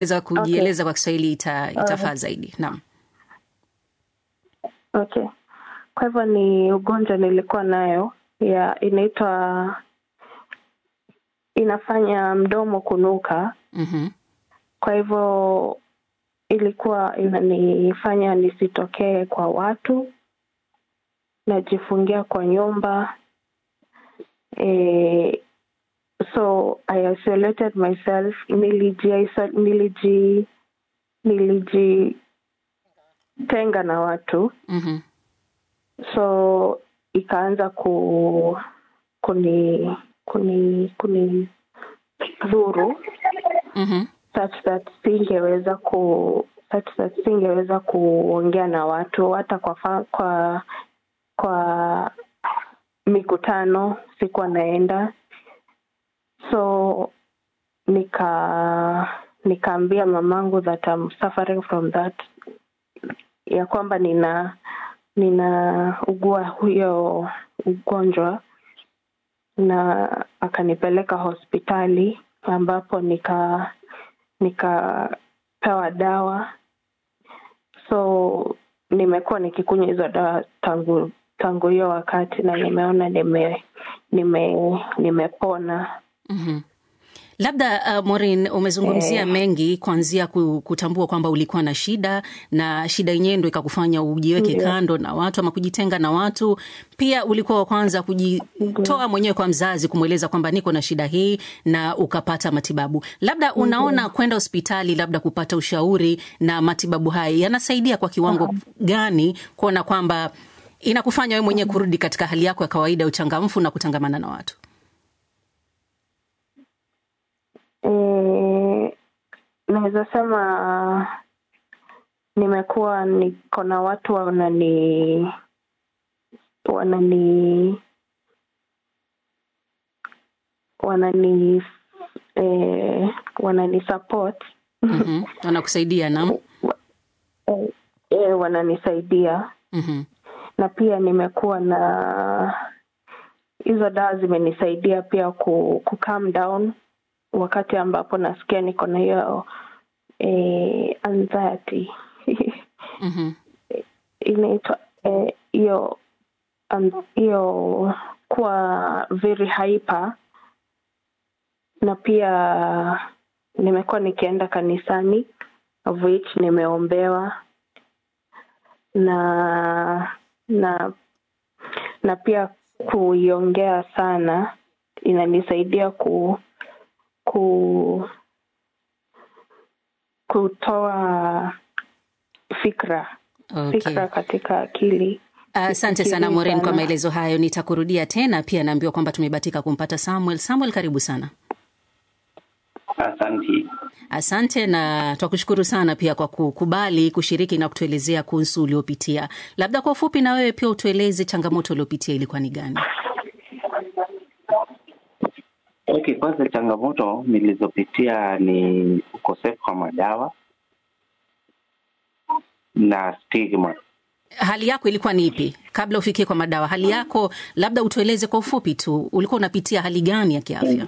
za kujieleza kwa Kiswahili ita, itafaa zaidi. Naam. Okay, kwa hivyo ni ugonjwa nilikuwa nayo ya inaitwa inafanya mdomo kunuka. Mhm. Kwa hivyo ilikuwa inanifanya nisitokee kwa watu, najifungia kwa nyumba e, so I isolated myself, niliji niliji nilijitenga na watu Mhm. so ikaanza ku kuni kuni kuni dhuru Mhm. such that singeweza ku such that singeweza kuongea na watu hata kwa fa, kwa kwa mikutano sikuwa naenda so nika nikaambia mamangu that I'm suffering from that ya kwamba nina nina ugua huyo ugonjwa na akanipeleka hospitali ambapo nika nikapewa dawa so nimekuwa nikikunywa hizo dawa tangu tangu hiyo wakati na nimeona nime nime nimepona Mhm. Labda uh, Maureen umezungumzia Eh. mengi kuanzia ku- kutambua kwamba ulikuwa na shida na shida yenyewe ndo ikakufanya ujiweke Ndio. kando na watu ama kujitenga na watu. Pia ulikuwa wa kwanza kujitoa mwenyewe kwa mzazi kumweleza kwamba niko na shida hii na ukapata matibabu. Labda unaona kwenda hospitali labda kupata ushauri na matibabu haya yanasaidia kwa kiwango gani kuona kwamba inakufanya wewe mwenyewe kurudi katika hali yako ya kawaida ya uchangamfu na kutangamana na watu? Eh, naweza sema nimekuwa niko na watu wanani wanani wanani eh, wanani support Mhm. Wanakusaidia nam? eh, eh, wananisaidia Mhm. na pia nimekuwa na hizo dawa zimenisaidia pia ku, ku calm down wakati ambapo nasikia niko na hiyo eh, anxiety Mhm. inaitwa eh, hiyo an- hiyo kuwa very hyper na pia nimekuwa nikienda kanisani of which nimeombewa na na na pia kuiongea sana inanisaidia ku ku kutoa fikra Okay. fikra katika akili Asante sana Fikirii Maureen kwa sana. maelezo hayo. Nitakurudia tena. Pia naambiwa kwamba tumebatika kumpata Samuel. Samuel, karibu sana. Asante. Asante na twakushukuru sana pia kwa kukubali kushiriki na kutuelezea kuhusu uliopitia. Labda kwa ufupi, na wewe pia utueleze changamoto uliopitia ilikuwa ni gani? Okay, kwanza changamoto nilizopitia ni ukosefu wa madawa na stigma. Hali yako ilikuwa ni ipi kabla ufikie kwa madawa? Hali yako labda utueleze kwa ufupi tu, ulikuwa unapitia hali gani ya kiafya?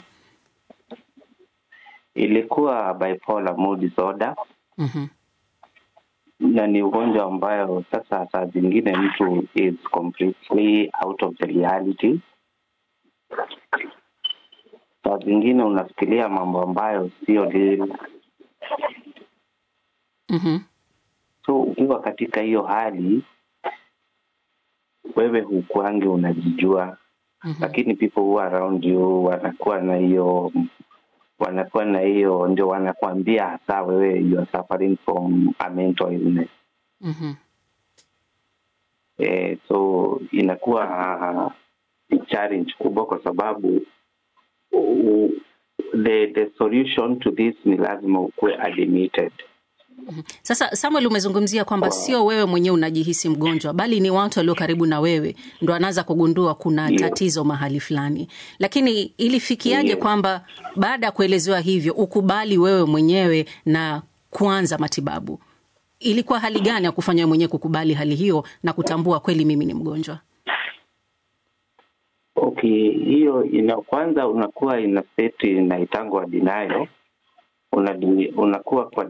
Ilikuwa bipolar mood disorder Mhm. na ni ugonjwa ambayo sasa saa zingine mtu is completely out of the reality. Saa zingine unafikiria mambo ambayo sio real. Mhm. So ukiwa katika hiyo hali, wewe hukuangi unajijua Mhm. lakini people who are around you wanakuwa na hiyo wanakuwa na hiyo ndio wanakuambia hasa wewe you are suffering from a mental illness Mhm. eh, so inakuwa uh, ni challenge kubwa kwa sababu uh, the the solution to this ni lazima ukuwe admitted Sasa Samuel, umezungumzia kwamba sio wewe mwenyewe unajihisi mgonjwa, bali ni watu walio karibu na wewe ndo anaanza kugundua kuna Ndio. tatizo mahali fulani. Lakini ilifikiaje Ndio. kwamba baada ya kuelezewa hivyo ukubali wewe mwenyewe na kuanza matibabu? Ilikuwa hali gani ya kufanya wewe mwenyewe kukubali hali hiyo na kutambua kweli mimi ni mgonjwa? okay hiyo ina kwanza unakuwa ina state inaitangwa denial Unadini- unakuwa kwa